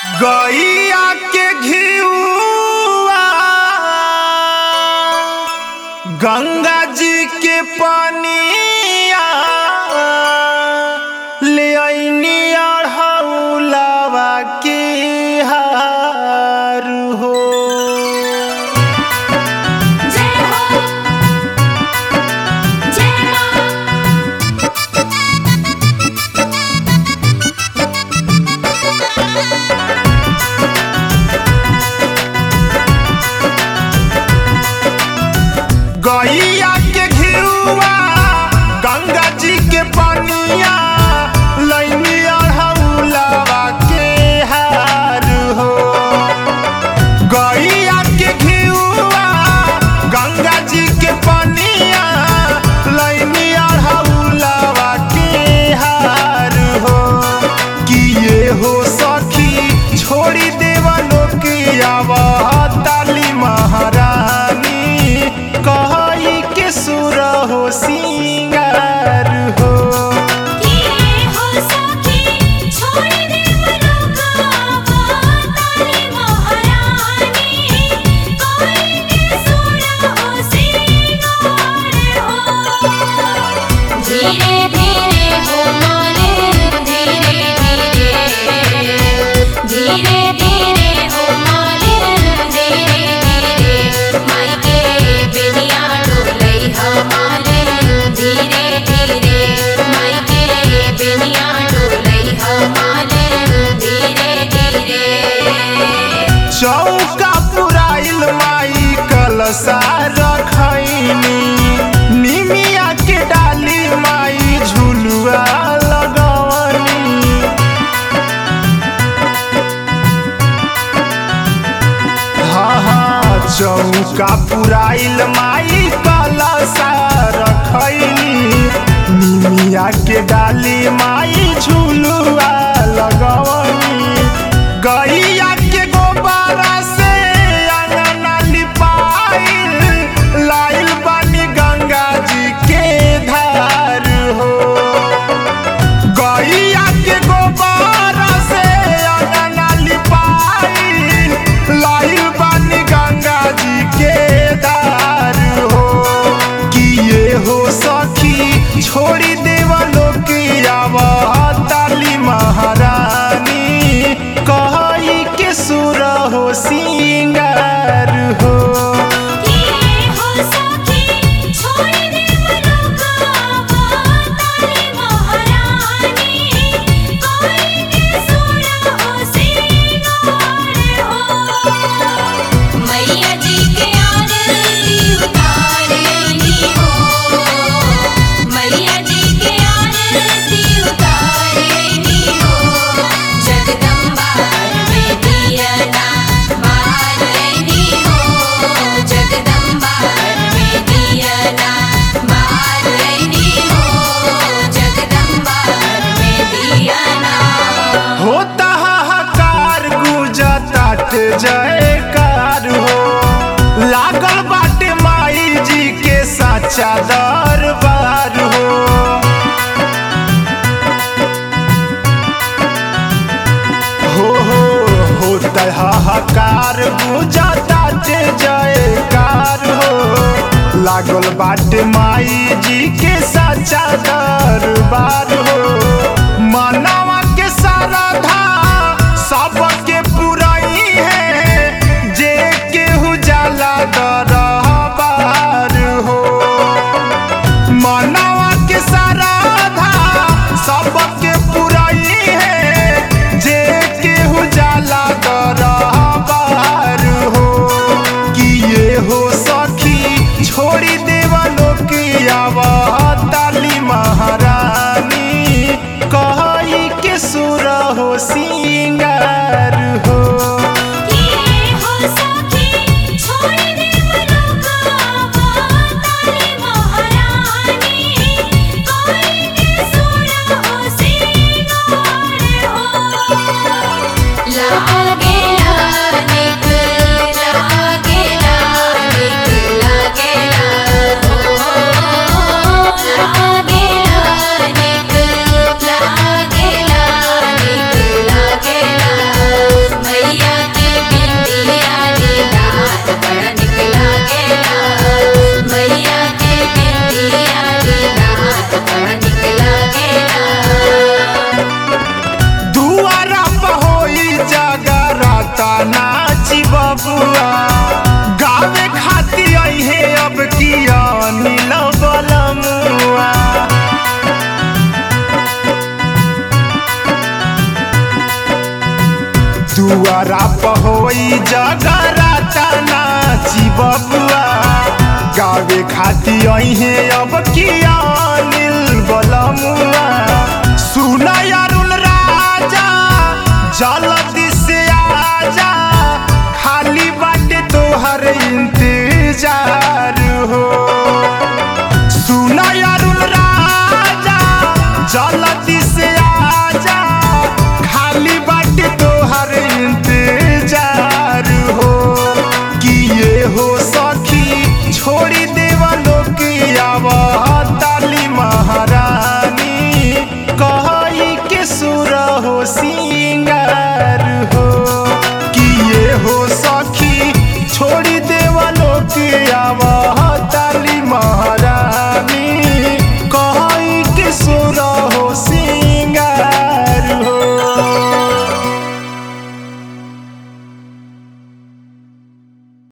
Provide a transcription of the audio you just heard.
गैया के घिउआ गंगा जी के पनिया ले अइनी अढ़ौलावा के हार हो जय हो जय मां गैया के घिउआ गंगा जी के पनिया लैनी अढ़ौलावा के हार हो गैया के घिउआ गंगा जी के पनिया लैनी अढ़ौलावा के हार हो किए हो सखी छोड़ी देवा लोकिया ताली महारानी कहई के सुर हो सिंगार हो किए हो सखी छोड़ दे मनोकामना ताली महारानी कोई के सुना हो सिंगार हो धीरे धीरे हो माने धीरे धीरे धीरे धीरे हो माने धीरे धीरे माई के बेनिया डोलई हमारे धीरे धीरे माई के बेनिया डोलई हमारे धीरे धीरे चौका पुराइल माई कलसा रखैनी निमिया के डाली माई झुलुआ लगवनी हाँ हाँ चौका पुराइल माई कलसा रखैनी निमिया के डाली माई झुलुआ लगवनी गैया के गोबरा से अंगना लिपाइल लाइल बानी गंगा जी के धार हो गैया के गोबर से अंगना लिपाइल लाइल बानी गंगा जी के दार हो किए हो सखी छोड़ी देवा लोकिया ताली महारानी कहई के सुर हो सिंगार हो किए हो सखी छोड़ दे मनोकामना ताली महारानी कोई के सुना हो सिंगार हो मैया जी के आरती उतारेनी हो मैया जी के आरती उतारेनी हो जगदम्बा में दिया ना मारनी हो जगदम्बा में दिया ना मारनी हो जगदम्बा में दिया ना होता हाहाकार गुजतात जयकार हो लागल बाटे माई जी के साचा दरबार हो हो हो होता हाहाकार गुजतात जयकार हो लागल बाटे माई जी के साचा दरबार हो मनवा के सारधा सबके पुरई है जे केहू जाला दरबार हो मनवा के सारधा सबके पुरई है जे केहू जाला दरबार हो किए हो सखी छोड़ी देवा लोकिया ताली महारानी कहई के सुर हो सिंगार हो किए हो सखी छोड़ दे मनोकामना ताली महारानी कोई के सुना हो सिंगार हो लागे लानिक लागे लानिक लागे ला हो लागे लानिक लागे लानिक नाची बबुआ गावे खाती अहे अब किया नील बलमुआ दुआरा पहोई जगराता नाची बबुआ गावे खाती अहे अब किया नील बलमुआ सुना अरुण राजा जल